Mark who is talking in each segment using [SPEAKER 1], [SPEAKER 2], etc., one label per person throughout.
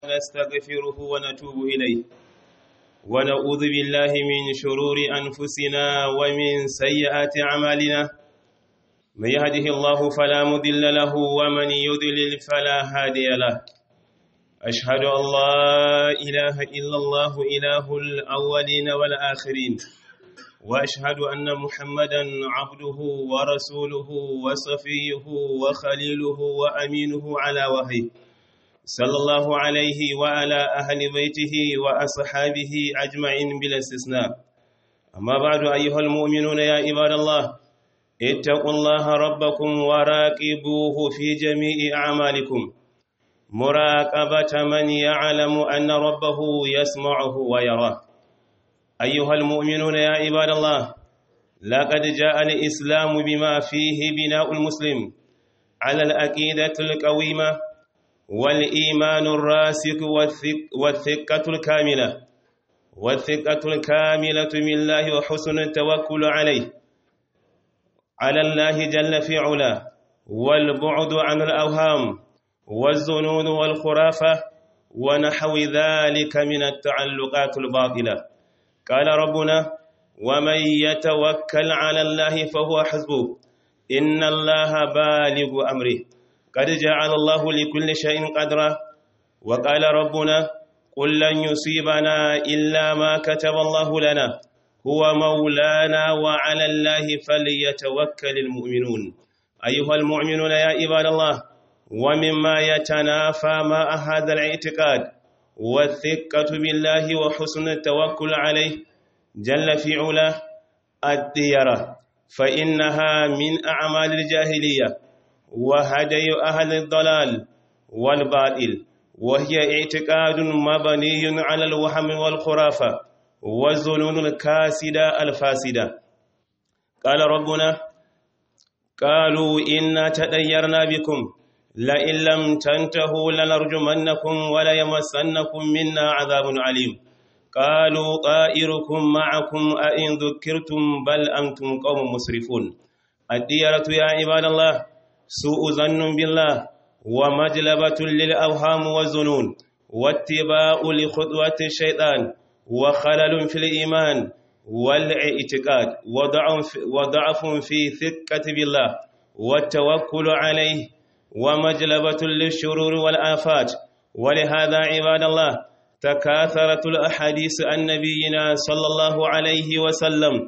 [SPEAKER 1] ونستغفره ونتوب إليه ونعوذ بالله من شرور أنفسنا ومن سيئات أعمالنا من يهده الله فلا مضل له ومن يضلل فلا هادي له أشهد أن لا إله إلا الله إله الأولين والآخرين وأشهد أن محمدا عبده ورسوله وصفيه وخليله وأمينه على وحيه صلى الله عليه وعلى أهل بيته وأصحابه أجمعين بلا استثناء أما بعد أيها المؤمنون يا عباد الله اتقوا الله ربكم وراقبوه في جميع أعمالكم مراقبة من يعلم أن ربه يسمعه ويراه أيها المؤمنون يا عباد الله لقد جاء الإسلام بما فيه بناء المسلم على الأكيدة القويمة والإيمان الراسخ والثقة الكاملة والثقة الكاملة بالله وحسن التوكل عليه على الله جل في علاه والبعد عن الأوهام والظنون والخرافة ونحو ذلك من التعلقات الباطلة قال ربنا ومن يتوكل على الله فهو حسبه إن الله بالغ أمره قد جعل الله لكل شيء قدرا وقال ربنا قل لن يصيبنا إلا ما كتب الله لنا هو مولانا وعلى الله فليتوكل المؤمنون أيها المؤمنون يا عباد الله ومما يتنافى مع هذا الاعتقاد والثقة بالله وحسن التوكل عليه جل في علاه الديرة فإنها من أعمال الجاهلية وهدي أهل الضلال والباطل وهي اعتقاد مبني على الوهم والخرافة والظنون الكاسدة الفاسدة قال ربنا قالوا إنا تديرنا بكم لئن لم تنتهوا لنرجمنكم وليمسنكم منا عذاب عليم قالوا طائركم معكم أئن ذكرتم بل أنتم قوم مسرفون الديرة يا عباد الله سوء ظن بالله ومجلبة للأوهام والظنون واتباع لخطوة الشيطان وخلل في الإيمان والاعتقاد وضعف في ثقة بالله والتوكل عليه ومجلبة للشرور والآفات ولهذا عباد الله تكاثرت الأحاديث عن نبينا صلى الله عليه وسلم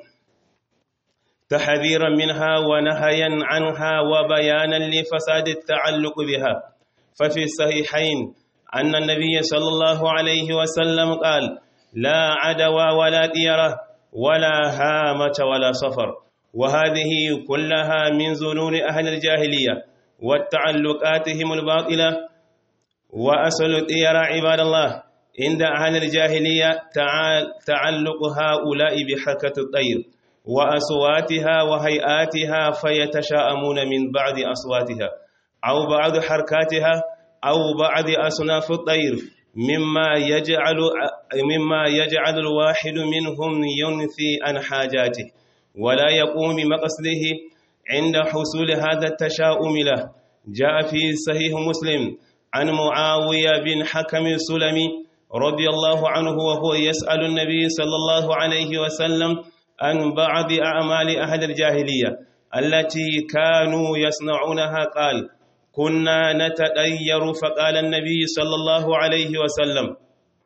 [SPEAKER 1] تحذيرا منها ونهيا عنها وبيانا لفساد التعلق بها ففي الصحيحين أن النبي صلى الله عليه وسلم قال لا عدوى ولا ديرة ولا هامة ولا صفر وهذه كلها من ظنون أهل الجاهلية وتعلقاتهم الباطلة وأصل الديرة عباد الله عند أهل الجاهلية تعلق هؤلاء بحركة الطير وأصواتها وهيئاتها فيتشاءمون من بعض أصواتها أو بعض حركاتها أو بعض أصناف الطير مما يجعل مما يجعل الواحد منهم ينثي عن حاجاته ولا يقوم بمقصده عند حصول هذا التشاؤم له جاء في صحيح مسلم عن معاوية بن حكم السلمي رضي الله عنه وهو يسأل النبي صلى الله عليه وسلم عن بعض أعمال أهل الجاهلية التي كانوا يصنعونها قال كنا نتطير فقال النبي صلى الله عليه وسلم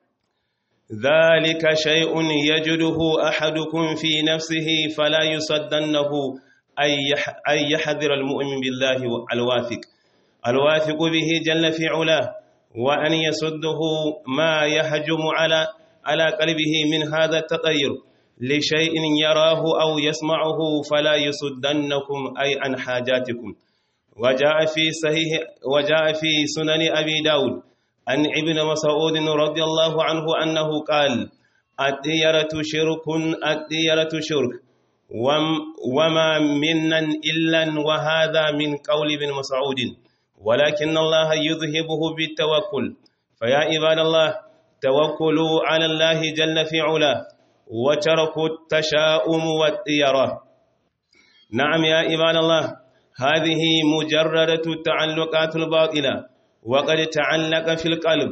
[SPEAKER 1] ذلك شيء يجده أحدكم في نفسه فلا يصدنه أن يحذر المؤمن بالله الواثق الواثق به جل في علاه وأن يصده ما يهجم على على قلبه من هذا التطير لشيء يراه أو يسمعه فلا يصدنكم أي عن حاجاتكم وجاء في صحيح وجاء في سنن أبي داود عن ابن مسعود رضي الله عنه أنه قال الديرة شرك الديرة شرك وما منا إلا وهذا من قول ابن مسعود ولكن الله يذهبه بالتوكل فيا عباد الله توكلوا على الله جل في علاه وتركوا التشاؤم والطيرة نعم يا عباد الله هذه مجردة التعلقات الباطلة وقد تعلق في القلب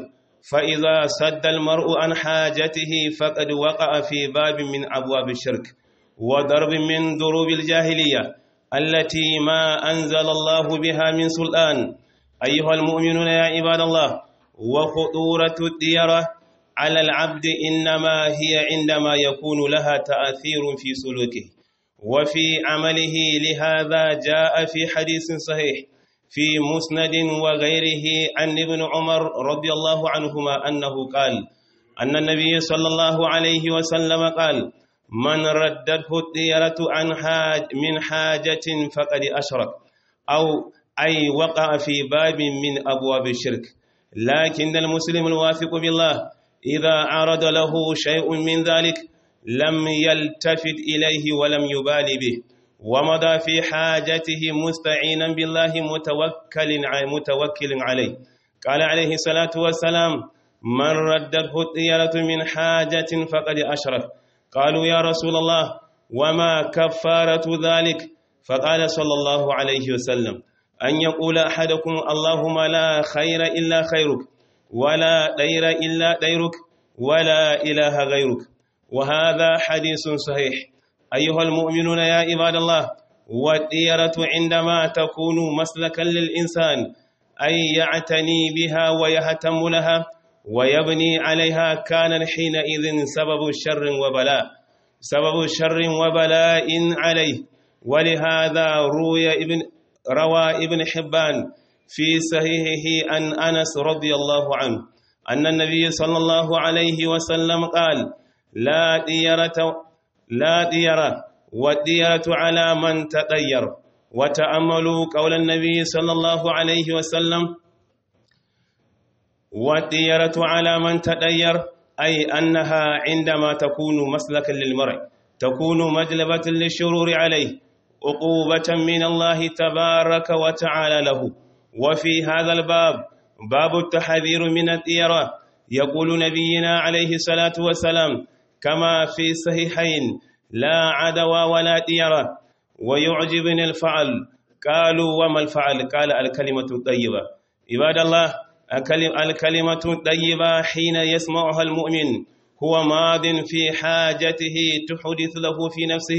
[SPEAKER 1] فإذا سد المرء عن حاجته فقد وقع في باب من أبواب الشرك وضرب من ضروب الجاهلية التي ما أنزل الله بها من سلطان أيها المؤمنون يا عباد الله وخطورة الديرة على العبد إنما هي عندما يكون لها تأثير في سلوكه وفي عمله لهذا جاء في حديث صحيح في مسند وغيره عن ابن عمر رضي الله عنهما أنه قال أن النبي صلى الله عليه وسلم قال من ردته الديرة عن حاج من حاجة فقد أشرك أو أي وقع في باب من أبواب الشرك لكن المسلم الواثق بالله إذا عرض له شيء من ذلك لم يلتفت إليه ولم يبال به ومضى في حاجته مستعينا بالله متوكل متوكل عليه قال عليه الصلاة والسلام من ردته الطيرة من حاجة فقد أشرك قالوا يا رسول الله وما كفارة ذلك فقال صلى الله عليه وسلم أن يقول أحدكم اللهم لا خير إلا خيرك ولا دير إلا ديرك ولا إله غيرك وهذا حديث صحيح أيها المؤمنون يا عباد الله والديرة عندما تكون مسلكا للإنسان أي يعتني بها ويهتم لها ويبني عليها كان حينئذ سبب شر وبلاء سبب شر وبلاء عليه ولهذا روي ابن روى ابن حبان في صحيحه عن أنس رضي الله عنه أن النبي صلى الله عليه وسلم قال لا ديرة لا ديرة والديرة على من تطير وتأملوا قول النبي صلى الله عليه وسلم والديرة على من تطير أي أنها عندما تكون مسلكا للمرء تكون مجلبة للشرور عليه عقوبة من الله تبارك وتعالى له وفي هذا الباب باب التحذير من الديرة يقول نبينا عليه الصلاة والسلام كما في الصحيحين لا عدوى ولا ديرة ويعجبني الفعل قالوا وما الفعل قال الكلمة الطيبة عباد الله الكلمة الطيبة حين يسمعها المؤمن هو ماض في حاجته تحدث له في نفسه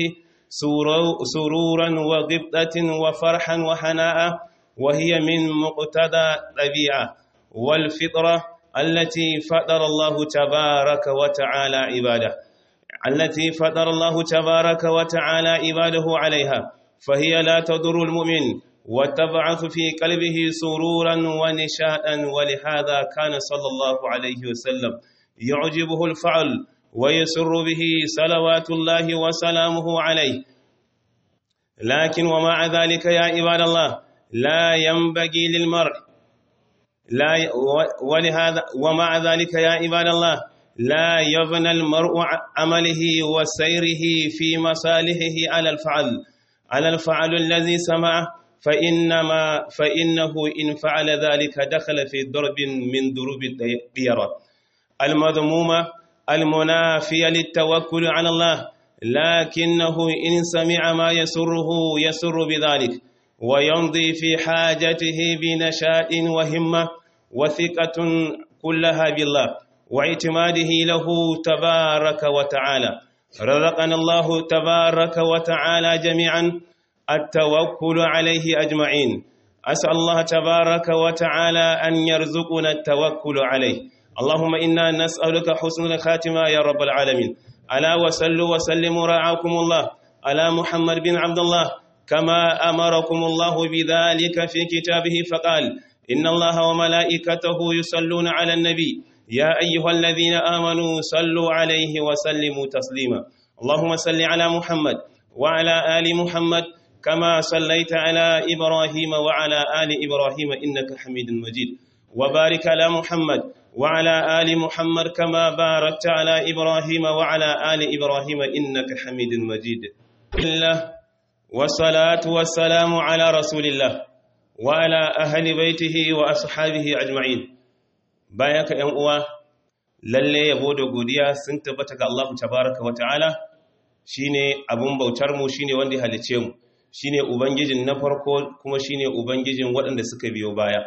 [SPEAKER 1] سرورا وغبطة وفرحا وحناء وهي من مقتضى الطبيعة والفطرة التي فطر الله تبارك وتعالى عباده التي فطر الله تبارك وتعالى عباده عليها فهي لا تضر المؤمن وتبعث في قلبه سرورا ونشاء ولهذا كان صلى الله عليه وسلم يعجبه الفعل ويسر به صلوات الله وسلامه عليه لكن ومع ذلك يا عباد الله لا ينبغي للمرء لا ولهذا ومع ذلك يا عباد الله لا يبنى المرء عمله وسيره في مصالحه على الفعل على الفعل الذي سمعه فإنما فإنه إن فعل ذلك دخل في ضرب من ضروب الديرة المذمومة المنافية للتوكل على الله لكنه إن سمع ما يسره يسر بذلك ويمضي في حاجته بنشاء وهمة وثقة كلها بالله واعتماده له تبارك وتعالى رزقنا الله تبارك وتعالى جميعا التوكل عليه أجمعين أسأل الله تبارك وتعالى أن يرزقنا التوكل عليه اللهم إنا نسألك حسن الخاتمة يا رب العالمين ألا وسلوا وسلموا رعاكم الله على محمد بن عبد الله كما أمركم الله بذلك في كتابه فقال إن الله وملائكته يصلون على النبي يا أيها الذين آمنوا صلوا عليه وسلموا تسليما اللهم صل على محمد وعلى آل محمد كما صليت على إبراهيم وعلى آل إبراهيم إنك حميد مجيد وبارك على محمد وعلى آل محمد كما باركت على إبراهيم وعلى آل إبراهيم إنك حميد مجيد الله والصلاة والسلام على رسول الله وعلى أهل بيته وأصحابه أجمعين بايك يا أموا lalle yabo da godiya sun tabbata ga Allah tabaraka wa ta'ala shine abun bautar mu shine wanda ya halice mu shine ubangijin na farko kuma shine ubangijin waɗanda suka biyo baya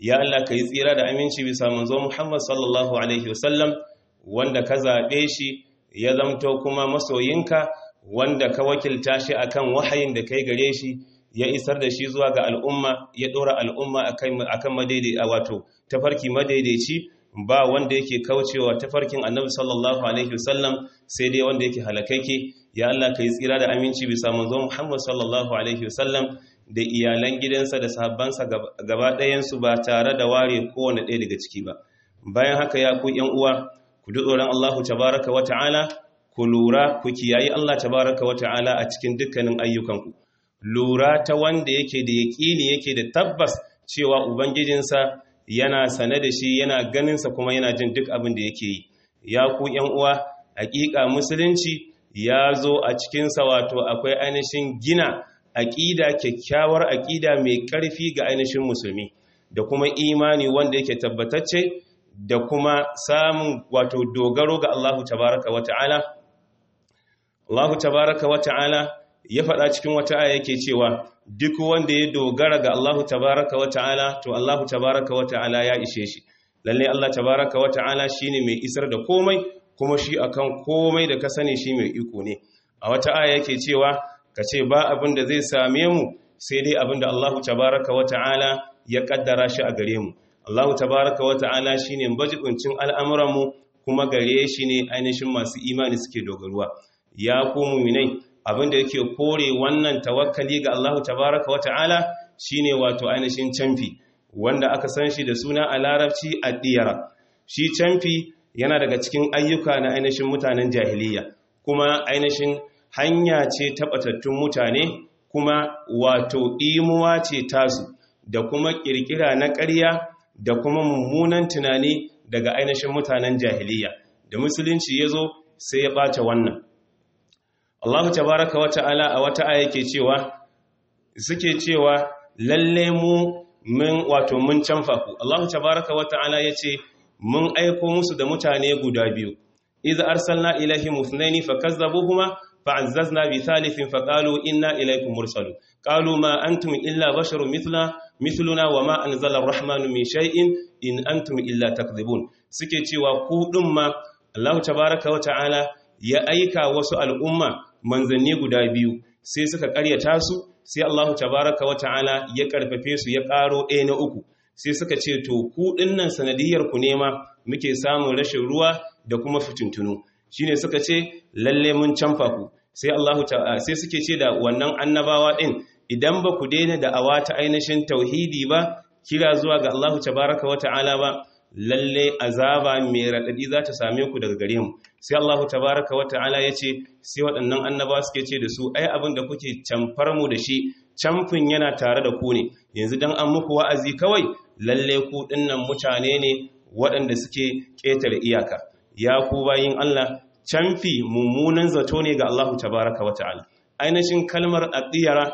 [SPEAKER 1] ya Allah ka yi tsira da aminci bisa manzo Muhammad sallallahu alaihi wasallam wanda ka zaɓe shi ya zamto kuma masoyinka wanda ka wakilta shi akan wahayin da kai gare shi ya isar da shi zuwa ga al'umma ya ɗora al'umma akan madaidai a wato tafarki madaidaici ba wanda yake kaucewa tafarkin annabi sallallahu alaihi wasallam sai dai wanda yake halakakke ya Allah ka yi tsira da aminci bisa manzo Muhammad sallallahu alaihi wasallam da iyalan gidansa da sahabbansa gaba ɗayansu ba tare da ware kowane ɗaya daga ciki ba bayan haka ya ku ‘yan uwa ku ji tsoron Allahu tabaraka wa ta'ala ku lura ku kiyayi Allah tabaraka wa ta'ala a cikin dukkanin ayyukanku lura ta wanda yake da yaƙini yake da tabbas cewa ubangijinsa yana sane da shi yana ganinsa kuma yana jin duk abin da yake yi ya ku ‘yan uwa hakika musulunci ya zo a cikinsa wato akwai ainihin gina aƙida kyakkyawar aƙida mai ƙarfi ga ainihin musulmi da kuma imani wanda yake tabbatacce da kuma samun wato dogaro ga Allahu tabaraka wa ta'ala Allahu tabaraka wa ta'ala ya faɗa cikin wata aya yake cewa duk wanda ya dogara ga Allahu tabaraka wa ta'ala to Allahu tabaraka wa ta'ala ya ishe shi lalle Allah tabaraka wa ta'ala shine mai isar da komai kuma shi akan komai da ka sani shi mai iko ne a wata aya yake cewa ka ce ba abin da zai same mu sai dai abin da Allahu tabaraka wa ta'ala ya kaddara shi a gare mu Allahu tabaraka wa ta'ala shine bajibincin al'amuran mu kuma gare shi ne ainihin masu imani suke dogaruwa ya ku mu'minai abin da yake kore wannan tawakkali ga Allahu tabaraka wa ta'ala shine wato ainihin canfi wanda aka san shi da suna a larabci addiyara shi canfi yana daga cikin ayyuka na ainihin mutanen jahiliya kuma ainihin hanya ce taɓatattun mutane kuma wato imuwa ce tasu da kuma ƙirƙira na ƙarya da kuma mummunan tunani daga ainihin mutanen jahiliya da musulunci ya zo sai ya ɓata wannan Allah tabaraka wa ta'ala a wata aya yake cewa suke cewa lalle mu mun wato mun canfa ku Allah tabaraka wa ta'ala yace mun aiko musu da mutane guda biyu idza arsalna ilaihim ithnaini fakazzabuhuma fa'azzazna bi thalithin faqalu inna ilaykum mursalun qalu ma antum illa basharun mithla mithluna wama anzala ar-rahmanu min shay'in in antum illa takdhibun suke cewa ku din ma Allah tabaaraka wa ta'ala ya aika wasu al'umma manzanni guda biyu sai suka karyata su sai Allah tabaaraka wa ta'ala ya karfafe su ya karo ɗaya na uku sai suka ce to ku dinnan sanadiyar ku nema muke samun rashin ruwa da kuma fitintunu shine suka ce lalle mun canfa ku sai Allahu sai suke ce da wannan annabawa din idan ba ku daina da awa ta ainihin tauhidi ba kira zuwa ga Allahu tabaraka wa ta'ala ba lalle azaba mai radadi za ta same ku daga gare mu sai Allahu tabaraka wa ta'ala ya ce sai waɗannan annabawa suke ce da su ai abin da kuke camfar mu da shi camfin yana tare da ku ne yanzu dan an muku wa'azi kawai lalle ku dinnan mutane ne waɗanda suke ƙetare iyaka ya ku bayin Allah canfi mummunan zato ne ga Allahu tabaraka wa ta'ala ainihin kalmar addiyara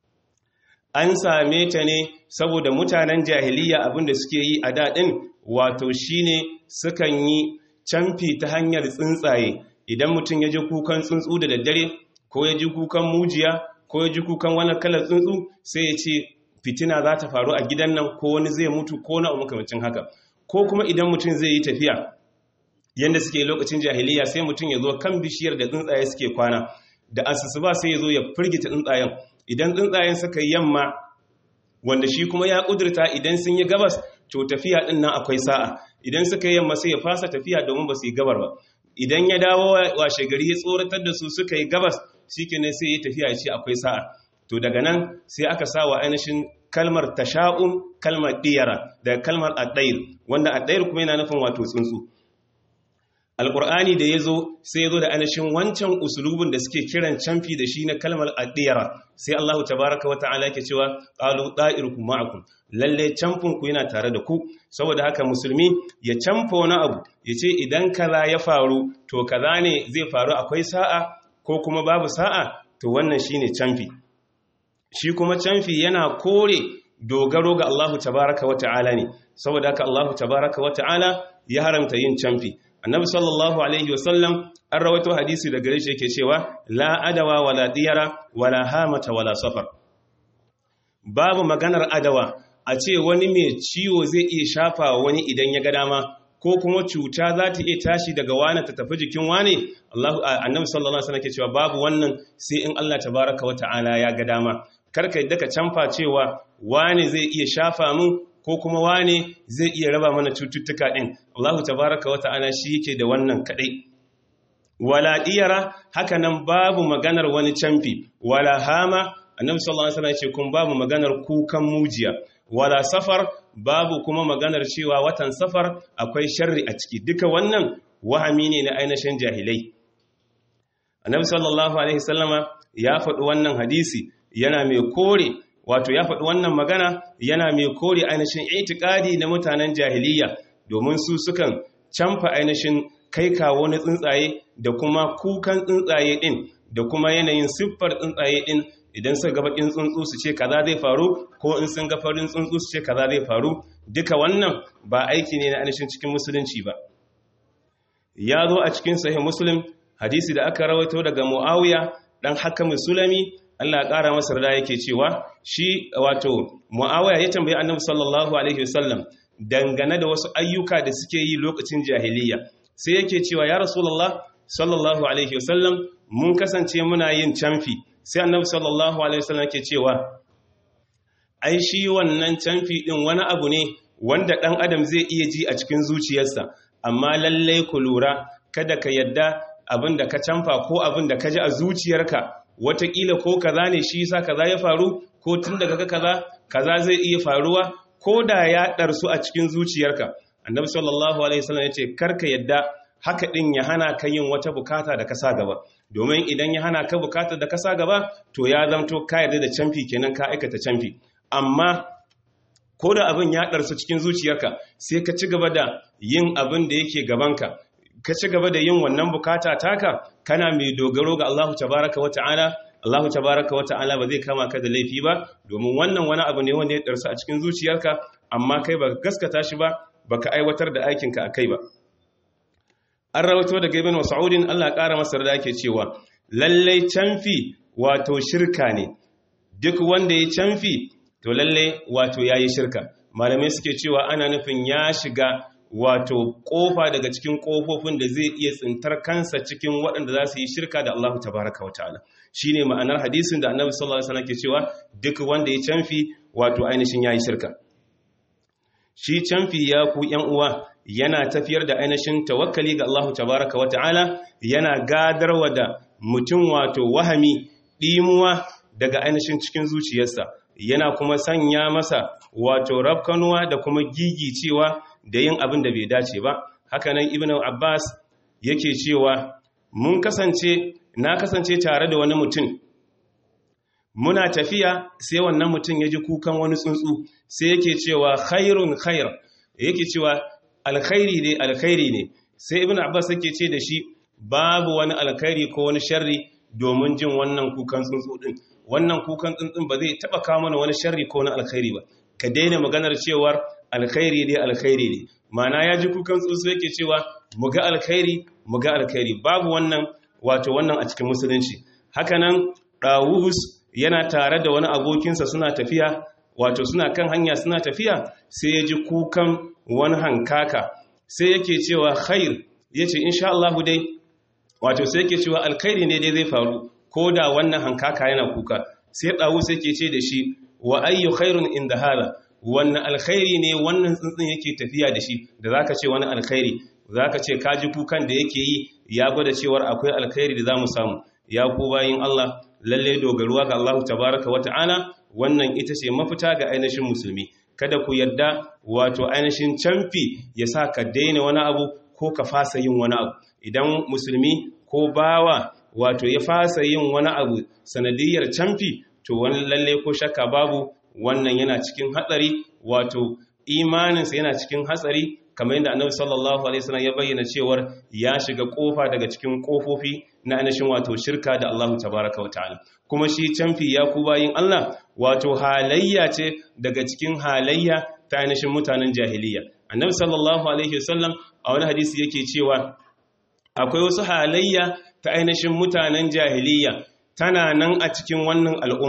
[SPEAKER 1] an same ta ne saboda mutanen jahiliya abinda suke yi a daɗin wato shine sukan yi canfi ta hanyar tsuntsaye idan mutum ya ji kukan tsuntsu da daddare ko ya ji kukan mujiya ko ya ji kukan wani kalar tsuntsu sai ya ce fitina za ta faru a gidan nan ko wani zai mutu ko na makamacin haka ko kuma idan mutum zai yi tafiya yadda suke lokacin jahiliya sai mutum ya zo kan bishiyar da tsuntsaye suke kwana da asusu ba sai ya zo ya firgita tsuntsayen idan tsuntsayen suka yi yamma wanda shi kuma ya kudurta idan sun yi gabas to tafiya din nan akwai sa'a idan suka yi yamma sai ya fasa tafiya domin ba su yi gabar ba idan ya dawo washe gari ya tsoratar da su suka yi gabas shikenan sai ya tafiya ya ce akwai sa'a to daga nan sai aka sa wa ainihin kalmar tasha'un kalmar diyara da kalmar addair wanda addair kuma yana nufin wato tsuntsu alƙur'ani da ya zo sai ya zo da ainihin wancan usulubin da suke kiran camfi da shi na kalmar addiyara sai allahu tabaraka wa ta'ala ke cewa ƙalu ɗa'irku ma'akum lalle camfin ku yana tare da ku saboda haka musulmi ya camfa wani abu ya ce idan kaza ya faru to kaza ne zai faru akwai sa'a ko kuma babu sa'a to wannan shine camfi shi kuma camfi yana kore dogaro ga allahu tabaraka wa ta'ala ne saboda haka allahu tabaraka wa ta'ala ya haramta yin camfi annabi sallallahu alaihi wasallam an rawaito hadisi daga gare shi yake cewa la adawa wala diyara wala hamata wala safar babu maganar adawa a ce wani mai ciwo zai iya shafa wani idan ya ga dama ko kuma cuta za ta iya tashi daga wani ta tafi jikin wani Allah annabi sallallahu alaihi wasallam ke cewa babu wannan sai in Allah tabaraka wa ta'ala ya ga dama karka yadda ka canfa cewa wani zai iya shafa mun ko kuma wani zai iya raba mana cututtuka din Allah tabaraka wa ta'ala shi yake da wannan kadai wala diyara haka nan babu maganar wani canfi wala hama annabi sallallahu alaihi wasallam ya ce kun babu maganar kukan mujiya wala safar babu kuma maganar cewa watan safar akwai sharri a ciki duka wannan wahami ne na ainihin jahilai annabi sallallahu alaihi wasallama ya faɗi wannan hadisi yana mai kore wato ya faɗi wannan magana yana mai kore ainihin itikadi na mutanen jahiliya domin su sukan canfa ainihin kai kawo na tsuntsaye da kuma kukan tsuntsaye din da kuma yanayin siffar tsuntsaye din idan suka ga bakin tsuntsu su ce kaza zai faru ko in sun ga farin tsuntsu su ce kaza zai faru duka wannan ba aiki ne na ainihin cikin musulunci ba ya zo a cikin sahih muslim hadisi da aka rawaito daga muawiya dan hakam sulami Allah ya kara masa rada yake cewa shi wato muawiya ya tambayi annabi sallallahu alaihi wasallam dangane da wasu ayyuka da suke yi lokacin jahiliya sai yake cewa ya rasulullah sallallahu alaihi wasallam mun kasance muna yin camfi sai annabi sallallahu alaihi wasallam yake cewa ai shi wannan canfi din wani abu ne wanda dan adam zai iya ji a cikin zuciyarsa amma lalle ku lura kada ka yadda abin da ka canfa ko abin da ka ji a zuciyarka watakila ko kaza ne shi yasa kaza ya faru ko tun daga kaza kaza zai iya faruwa ko da ya darsu a cikin zuciyarka annabi sallallahu alaihi wasallam yace karka yadda haka din ya hana ka yin wata bukata da ka sa gaba domin idan ya hana ka bukata da ka sa gaba to ya zamto ka yarda da canfi kenan ka aikata canfi amma ko da abin ya ɗarsu cikin zuciyarka sai ka ci gaba da yin abin da yake gabanka ka ci gaba da yin wannan bukata taka kana mai dogaro ga Allahu tabaraka wa ta'ala Allahu tabaraka wa ta'ala ba zai kama ka da laifi ba domin wannan wani abu ne wanda ya ɗarsu a cikin zuciyarka amma kai ba gaskata shi ba baka aiwatar da aikinka a kai ba an rawato daga ibn mas'udin Allah ƙara masa da yake cewa lallai canfi wato shirka ne duk wanda ya canfi to lalle wato yayi shirka malamai suke cewa ana nufin ya shiga wato kofa daga cikin kofofin da zai iya tsintar kansa cikin waɗanda za su yi shirka da Allah tabaraka wa ta'ala shine ma'anar hadisin da Annabi sallallahu alaihi wasallam ke cewa duk wanda ya canfi wato ainihin yayi shirka shi canfi ya ku ƴan uwa yana tafiyar da ainihin tawakkali ga Allah tabaraka wa ta'ala yana gadarwa da mutum wato wahami dimuwa daga ainihin cikin zuciyarsa yana kuma sanya masa wato rafkanuwa da kuma gigicewa da yin abin da bai dace ba hakanan ibn abbas yake cewa mun kasance na kasance tare da wani mutum muna tafiya sai wannan mutum ya ji kukan wani tsuntsu sai yake cewa khairun khair yake cewa alkhairi ne alkhairi ne sai ibn abbas yake ce da shi babu wani alkhairi ko wani sharri domin jin wannan kukan tsuntsu din wannan kukan tsuntsun ba zai taba kawo mana wani sharri ko na alkhairi ba ka daina maganar cewar alkhairi ne alkhairi ne mana ya ji kukan tsuntsu yake cewa mu ga alkhairi mu ga alkhairi babu wannan wato wannan a cikin musulunci hakanan dawus yana tare da wani abokinsa suna tafiya wato suna kan hanya suna tafiya sai ya ji kukan wani hankaka sai yake cewa khair yace insha Allah dai wato sai yake cewa alkhairi ne dai zai faru ko da wannan hankaka yana kuka sai ɗawu sai ke ce da shi wa ayyu khairun inda hala wannan alkhairi ne wannan tsuntsun yake tafiya da shi da zaka ce wani alkhairi zaka ce kaji kukan da yake yi ya gwada cewar akwai alkhairi da zamu samu ya ku bayin Allah lalle dogaruwa ga Allah tabaraka wa ta'ala wannan ita ce mafita ga ainihin musulmi kada ku yarda wato ainihin camfi ya sa ka daina wani abu ko ka fasa yin wani abu idan musulmi ko bawa wato ya fasa yin wani abu sanadiyar camfi to wani lalle ko shakka babu wannan yana cikin hatsari wato imaninsa yana cikin hatsari kamar yadda annabi sallallahu alaihi wasallam ya bayyana cewar ya shiga kofa daga cikin kofofi na ainihin wato shirka da Allah tabaraka wa ta'ala kuma shi camfi ya ku bayin Allah wato halayya ce daga cikin halayya ta ainihin mutanen jahiliya annabi sallallahu alaihi wasallam a wani hadisi yake cewa akwai wasu halayya ta ainihin mutanen jahiliya tana nan a cikin wannan al'umma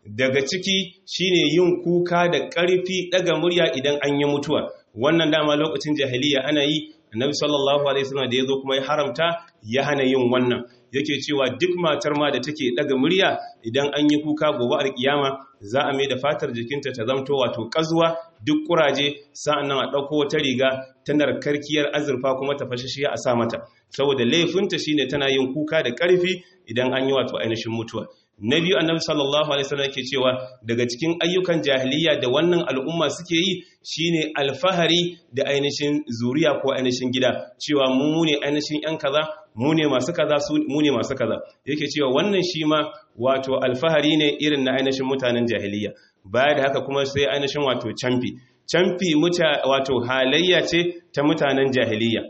[SPEAKER 1] daga ciki shine yin kuka da ƙarfi daga murya idan an yi mutuwa wannan dama lokacin jahiliya ana yi annabi sallallahu alaihi wasallam da yazo kuma ya haramta ya hana yin wannan yake cewa duk matar ma da take daga murya idan an yi kuka gobe alkiyama za a mai da fatar jikinta ta zamto wato kazuwa duk kuraje sa'annan a dauko wata riga ta narkarkiyar azurfa kuma ta fashishiya a sa mata saboda laifinta shine tana yin kuka da karfi idan an yi wato ainihin mutuwa na biyu annabi sallallahu alaihi wasallam yake cewa daga cikin ayyukan jahiliya da wannan al'umma suke yi shine alfahari da ainihin zuriya ko ainihin gida cewa mu ne ainihin yan kaza mu ne masu kaza su mu ne masu kaza yake cewa wannan shi ma wato alfahari ne irin na ainihin mutanen jahiliya baya da haka kuma sai ainihin wato camfi camfi muta wato halayya ce ta mutanen jahiliya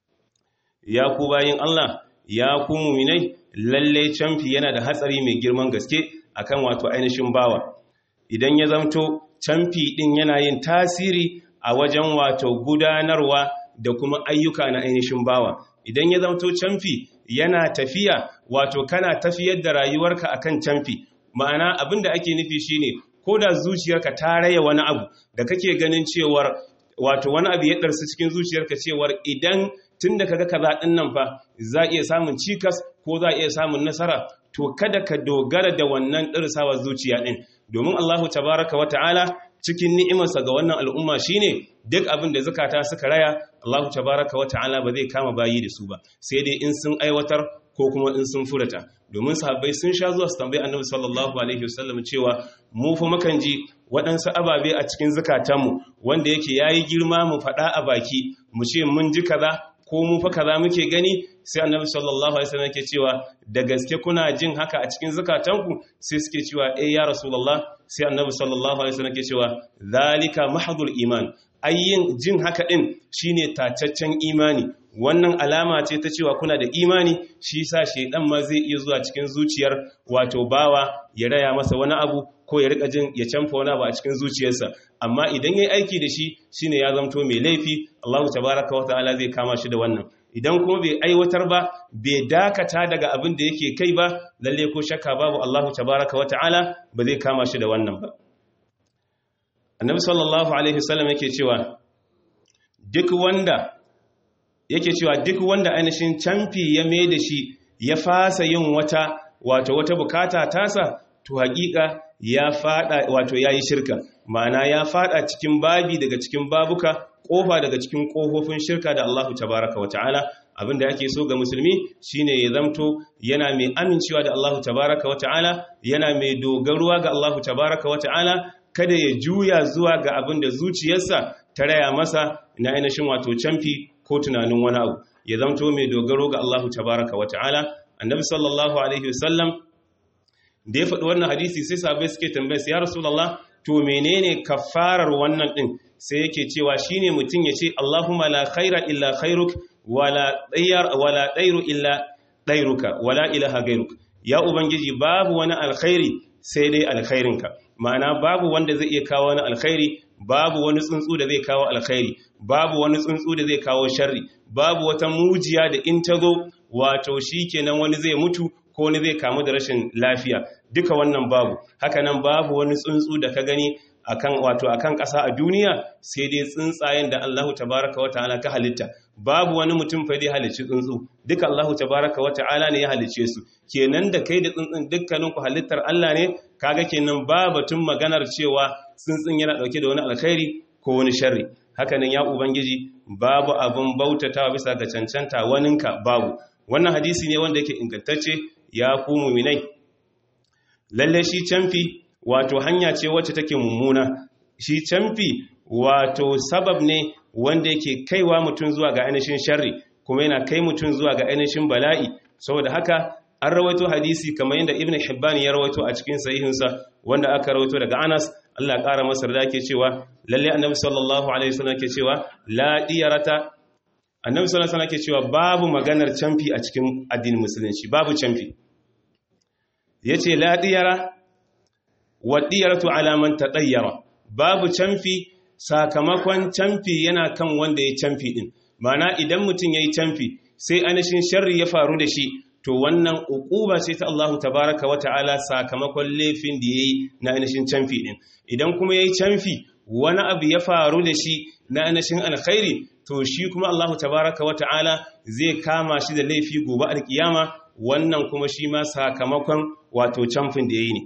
[SPEAKER 1] ya ku bayin Allah ya ku muminai lalle camfi yana da hatsari mai girman gaske akan wato ainihin bawa idan ya zamto camfi din yana yin tasiri a wajen wato gudanarwa da kuma ayyuka na ainihin bawa idan ya zamto camfi yana tafiya wato kana tafiyar da rayuwarka akan camfi ma'ana abinda ake nufi shine ko da zuciyarka ta raya wani abu da kake ganin cewar wato wani abu ya ɗarsu cikin zuciyarka cewar idan tun da kaga kaza ɗin nan fa za iya samun cikas ko za iya samun nasara to kada ka dogara da wannan ɗarsawa zuciya ɗin domin Allahu tabaraka wa ta'ala cikin ni'imarsa ga wannan al'umma shine duk abin da zakata suka raya Allahu tabaraka wa ta'ala ba zai kama bayi da su ba sai dai in sun aiwatar ko kuma in sun furata domin sahabbai sun sha zuwa su tambayi annabi sallallahu alaihi wasallam cewa mu fa mukan ji waɗansu ababe a cikin zukatanmu wanda yake yayi girma mu faɗa a baki mu ce mun ji kaza ko mu fa kaza muke gani sai annabi sallallahu alaihi wasallam yake cewa da gaske kuna jin haka a cikin zukatanku sai suke cewa eh ya rasulullah sai annabi sallallahu alaihi wasallam yake cewa zalika mahdul iman ayyin jin haka din shine tacaccen imani wannan alama ce ta cewa kuna da imani shi sa shedan ma zai iya zuwa cikin zuciyar wato bawa ya raya masa wani abu ko ya rika jin ya canfa wani abu a cikin zuciyarsa amma idan yayi aiki da shi shine ya zamto mai laifi Allahu tabaaraka wa ta'ala zai kama shi da wannan idan kuma bai aiwatar ba bai dakata daga abin da yake kai ba lalle ko shakka babu Allahu tabaaraka wa ta'ala ba zai kama shi da wannan ba Annabi sallallahu alaihi wasallam yake cewa duk wanda yake cewa duk wanda ainihin camfi ya mai da shi ya fasa yin wata wato wata bukata tasa to hakika ya fada wato yayi shirka ma'ana ya fada cikin babi daga cikin babuka kofa daga cikin kofofin shirka da Allahu tabaraka wa ta'ala abinda ake so ga musulmi shine ya zamto yana mai amincewa da Allahu tabaraka wa ta'ala yana mai dogaruwa ga Allahu tabaraka wa ta'ala kada ya juya zuwa ga abinda zuciyarsa ta raya masa na ainihin wato camfi ko tunanin wani abu ya zamto mai dogaro ga Allahu tabaraka wa ta'ala annabi sallallahu alaihi wasallam da ya faɗi wannan hadisi sai sahabbai suke tambayar ya rasulullah to menene kafarar wannan din sai yake cewa shine mutum ya ce Allahumma la khaira illa khairuk wala dayyar wala dairu illa dairuka wala ilaha gairuk ya ubangiji babu wani alkhairi sai dai alkhairinka ma'ana babu wanda zai iya kawo wani alkhairi babu wani tsuntsu da zai kawo alkhairi babu wani tsuntsu da zai kawo sharri babu wata mujiya da in ta zo wato shikenan wani zai mutu ko wani zai kamu da rashin lafiya duka wannan babu hakanan babu wani tsuntsu da ka gani akan wato akan ƙasa a duniya sai dai tsuntsayen da Allahu tabaraka wa ta'ala ka halitta babu wani mutum fa dai halicci tsuntsu duka Allahu tabaraka wa ta'ala ne ya halicce su kenan da kai da tsuntsun dukkanin ku halittar Allah ne kaga kenan ba batun maganar cewa tsuntsun yana dauke da wani alkhairi ko wani sharri hakanan ya ubangiji babu abun bautatawa bisa ga cancanta waninka babu wannan hadisi ne wanda yake ingantacce ya ku muminai lalle shi canfi wato hanya ce wacce take mummuna shi canfi wato sabab ne wanda yake kaiwa mutum zuwa ga ainihin sharri kuma yana kai mutum zuwa ga ainihin bala'i saboda haka an rawaito hadisi kamar yadda ibn hibban ya rawaito a cikin sahihinsa wanda aka rawaito daga anas Allah ya ƙara masa da ke cewa lalle annabi sallallahu alaihi wasallam ke cewa la diyarata annabi sallallahu alaihi wasallam ke cewa babu maganar canfi a cikin addinin musulunci babu canfi yace la diyara wa diyaratu ala man tadayyara babu canfi sakamakon canfi yana kan wanda ya canfi din mana idan mutum yayi canfi sai anashin sharri ya faru da shi to wannan uquba ce ta Allahu tabaraka wa ta'ala sakamakon laifin da yayi na ainihin canfi din idan kuma yayi canfi wani abu ya faru da shi na ainihin alkhairi to shi kuma Allahu tabaraka wa ta'ala zai kama shi da laifi gobe alkiyama wannan kuma shi ma sakamakon wato camfin da yayi ne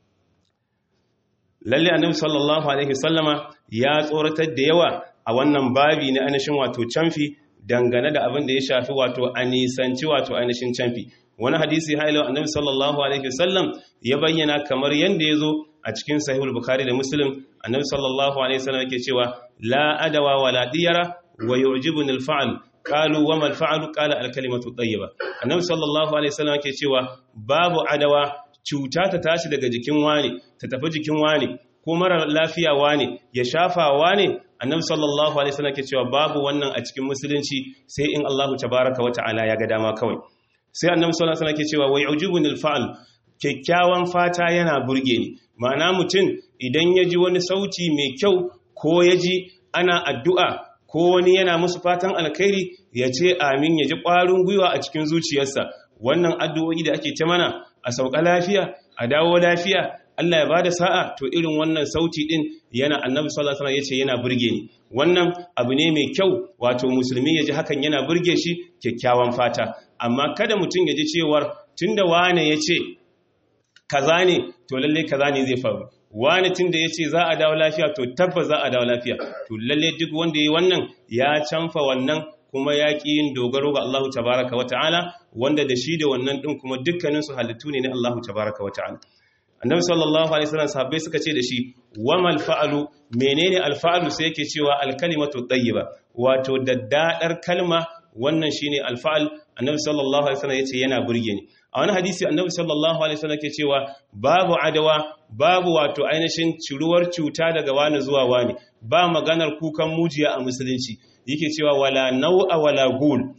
[SPEAKER 1] lalle annabi sallallahu alaihi wasallama ya tsoratar da yawa a wannan babi na ainihin wato camfi dangane da abin da ya shafi wato a nisanci wato ainihin camfi wani hadisi hailo annabi sallallahu alaihi wasallam ya bayyana kamar yanda ya zo a cikin sahihul bukhari da muslim annabi sallallahu alaihi wasallam yake cewa la adawa wala diyara wa yu'jibuni al-fa'l qalu wa ma al-fa'l qala al-kalimatu tayyiba annabi sallallahu alaihi wasallam yake cewa babu adawa cuta ta tashi daga jikin wani ta tafi jikin wani ko mara lafiya wani ya shafa wani annabi sallallahu alaihi wasallam ke cewa babu wannan a cikin musulunci sai in Allahu tabaaraka wa ta'ala ya ga dama kawai sai annabi sallallahu alaihi wasallam ke cewa wa yujibunil fa'al kyakkyawan fata yana burge ni ma'ana mutum idan ya ji wani sauti mai kyau ko ya ji ana addu'a ko wani yana musu fatan alkhairi ya ce amin ya ji ƙwarin gwiwa a cikin zuciyarsa wannan addu'o'i da ake ta mana a sauka lafiya a dawo lafiya Allah ya ba da sa'a to irin wannan sauti ɗin yana annabi sallallahu alaihi yace yana burge ni wannan abu ne mai kyau wato musulmi ya ji hakan yana burge shi kyakkyawan fata amma kada mutum ya ji cewar tunda wane ya ce kaza ne to lalle kaza ne zai faru wani tunda ya ce za a dawo lafiya to tabbas za a dawo lafiya to lalle duk wanda ya yi wannan ya canfa wannan kuma ya ƙi yin dogaro ga Allahu tabaraka wa ta'ala wanda da shi da wannan ɗin kuma dukkaninsu halittu ne na Allahu tabaraka wa ta'ala annabi sallallahu alaihi wasallam sahabbai suka ce da shi wamal fa'alu menene alfa'alu sai yake cewa alkalimatu tayyiba wato daddadar kalma wannan shine alfa'al annabi sallallahu alaihi wasallam yace yana burge ni a wani hadisi annabi sallallahu alaihi wasallam yake cewa babu adawa babu wato ainihin ciruwar cuta daga wani zuwa wani ba maganar kukan mujiya a musulunci yake cewa wala nau'a wala gul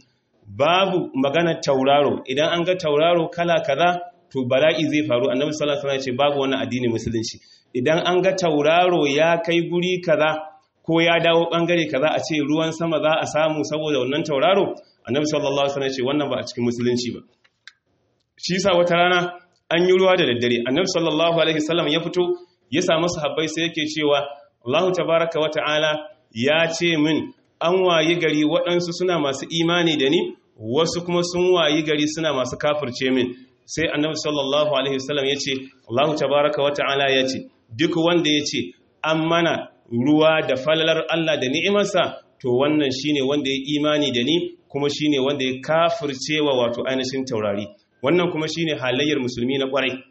[SPEAKER 1] babu maganar tauraro idan an ga tauraro kala kaza to bala'i zai faru annabi sallallahu alaihi wasallam ya ce babu wannan addini musulunci idan an ga tauraro ya kai guri kaza ko ya dawo bangare kaza a ce ruwan sama za a samu saboda wannan tauraro annabi sallallahu alaihi wasallam ya ce wannan ba a cikin musulunci ba shi yasa wata rana an yi ruwa da daddare annabi sallallahu alaihi wasallam ya fito ya samu sahabbai sai yake cewa Allah tabaaraka wa ta'ala ya ce min an wayi gari waɗansu suna masu imani da ni wasu kuma sun wayi gari suna masu kafirce min sai annabi sallallahu alaihi wasallam ya ce Allah tabaraka wa ta'ala ya ce duk wanda ya ce an mana ruwa da falalar Allah da ni'imarsa to wannan shine wanda ya imani da ni kuma shine wanda ya kafircewa wato ainihin taurari wannan kuma shine halayyar musulmi na kwarai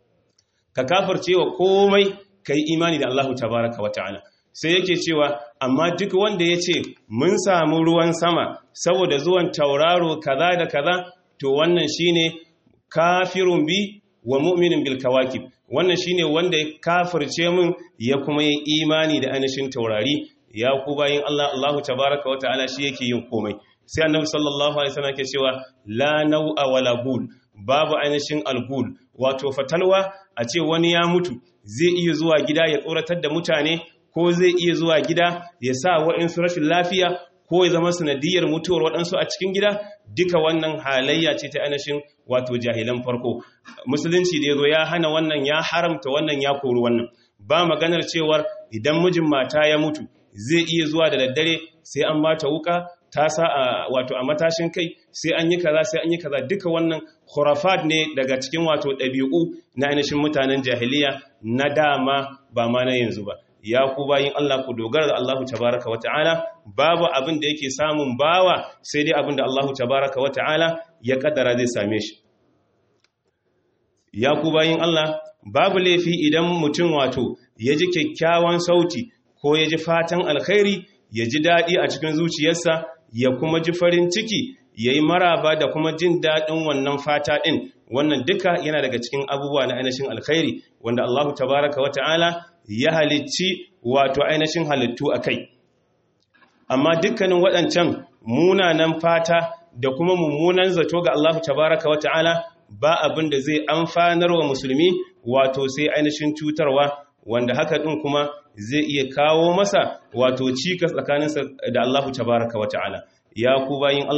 [SPEAKER 1] ka kafircewa komai kai imani da Allah tabaraka wa ta'ala sai yake cewa amma duk wanda ya ce mun samu ruwan sama saboda zuwan tauraro kaza da kaza to wannan shine kafirun bi wa mu'minin bil kawakib wannan shine wanda ya kafirce mun ya kuma yi imani da ainihin taurari ya ku bayin Allah Allahu tabaraka wa ta'ala shi yake yin komai sai annabi sallallahu alaihi wasallam ke cewa la nau'a wala gul babu ainihin algul wato fatalwa a ce wani ya mutu zai iya zuwa gida ya tsoratar da mutane ko zai iya zuwa gida ya sa waɗansu rashin lafiya ko ya zama sanadiyar mutuwar waɗansu a cikin gida duka wannan halayya ce ta ainihin wato jahilan farko musulunci da ya zo ya hana wannan ya haramta wannan ya kori wannan ba maganar cewar idan mijin mata ya mutu zai iya zuwa da daddare sai an bata wuka ta sa a wato a matashin kai sai an yi kaza sai an yi kaza duka wannan khurafat ne daga cikin wato ɗabi'u na ainihin mutanen jahiliya na dama ba ma na yanzu ba ya ku bayin Allah ku dogara da Allahu tabaraka wa ta'ala babu abin da yake samun bawa sai dai abin da Allahu tabaraka wa ta'ala ya kaddara zai same shi ya ku bayin Allah babu laifi idan mutum wato ya ji kyakkyawan sauti ko ya ji fatan alkhairi ya ji daɗi a cikin zuciyarsa ya kuma ji farin ciki ya yi maraba da kuma jin daɗin wannan fata ɗin wannan duka yana daga cikin abubuwa na ainihin alkhairi wanda Allahu tabaraka wa ta'ala ya halicci wato ainihin halittu a kai amma dukkanin waɗancan munanan fata da kuma mummunan zato ga Allahu tabaraka wa ta'ala ba abin da zai amfanar wa musulmi wato sai ainihin cutarwa wanda haka ɗin kuma zai iya kawo masa wato cikas tsakaninsa da Allahu tabaraka wa ta'ala ya ku bayin Allah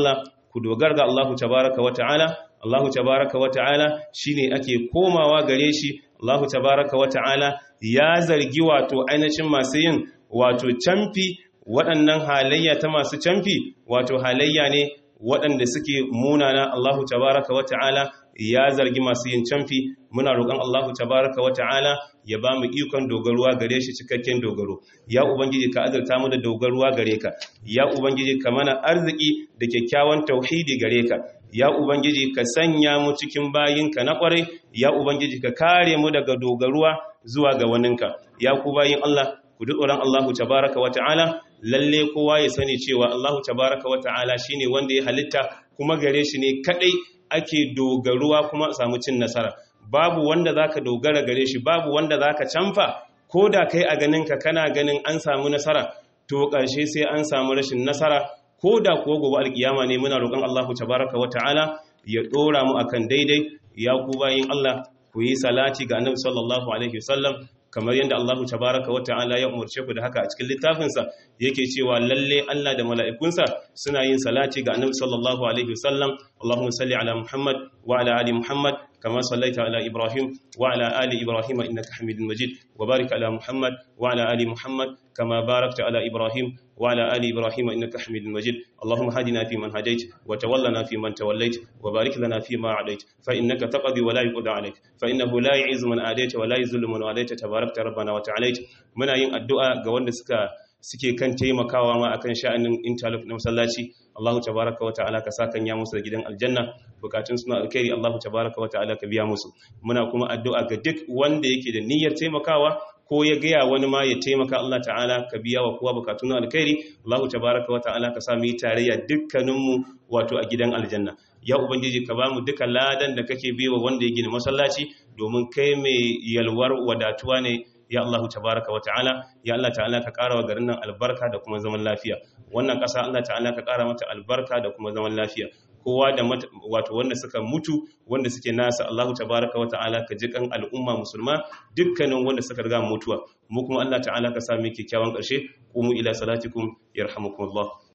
[SPEAKER 1] ku dogara ga Allahu tabaraka wa ta'ala Allahu tabaraka wa ta'ala shine ake komawa gare shi Allahu tabaraka wa ta'ala ya zargi wato ainihin masu yin wato camfi waɗannan halayya ta masu camfi wato halayya ne waɗanda suke munana Allahu tabaraka wa ta'ala ya zargi masu yin camfi muna roƙon Allahu tabaraka wa ta'ala ya ba mu ikon dogaruwa gare shi cikakken dogaro ya ubangiji ka azurta mu da dogaruwa gare ka ya ubangiji ka mana arziki da kyakkyawan tauhidi gare ka ya ubangiji ka sanya mu cikin bayinka na kwarai ya ubangiji ka kare mu daga dogaruwa zuwa ga waninka ya ku bayin Allah ku tsoron Allahu tabaraka wa ta'ala lalle kowa ya sani cewa Allahu tabaraka wa ta'ala shine wanda ya halitta kuma gare shi ne kadai ake dogaruwa kuma samu cin nasara babu wanda zaka dogara gare shi babu wanda zaka canfa ko da kai a ganinka kana ganin an samu nasara to ƙarshe sai an samu rashin nasara ko da kuwa gobe alkiyama ne muna roƙon Allahu tabaraka wata'ala ya ɗora mu akan daidai ya ku bayin Allah ku yi salati ga Annabi sallallahu alaihi wasallam kamar yadda Allahu tabaraka wata'ala ya umarce ku da haka a cikin littafinsa yake cewa lalle Allah da mala'ikunsa suna yin salati ga Annabi sallallahu alaihi wasallam Allahumma salli ala Muhammad wa ala ali Muhammad كما صليت على إبراهيم وعلى آل إبراهيم إنك حميد مجيد وبارك على محمد وعلى آل محمد كما باركت على إبراهيم وعلى آل إبراهيم إنك حميد مجيد اللهم هدنا فيمن هديت وتولنا فيمن توليت وبارك لنا فيما عليت فإنك تقضي ولا يقضى عليك فإنه لا يعز من آديت ولا يذل من واليت تباركت ربنا وتعاليت muna yin addu'a ga wanda suka suke kan taimakawa ma akan sha'anin interlock na masallaci Allahu tabaraka wa ta'ala ka saka ya musu da gidan aljanna bukatun suna alkhairi Allahu tabaraka wa ta'ala ka biya musu muna kuma addu'a ga duk wanda yake da niyyar taimakawa ko ya gaya wani ma ya taimaka Allah ta'ala ka biya wa kowa bukatun alkhairi Allahu tabaraka wa ta'ala ka sa mu yi tarayya dukkaninmu wato a gidan aljanna ya ubangiji ka bamu duka ladan da kake biwa wanda ya gina masallaci domin kai mai yalwar wadatuwa ne ya Allah tabaraka wa ta'ala ya Allah ta'ala ka ƙara wa garin nan albarka da kuma zaman lafiya wannan ƙasa Allah ta'ala ka ƙara mata albarka da kuma zaman lafiya kowa da wato wanda suka mutu wanda suke nasa Allah tabaraka wa ta'ala ka ji kan al'umma musulma dukkanin wanda suka riga mutuwa mu kuma Allah ta'ala ka sa mu kyakkyawan ƙarshe qumu ila salatikum yarhamukumullah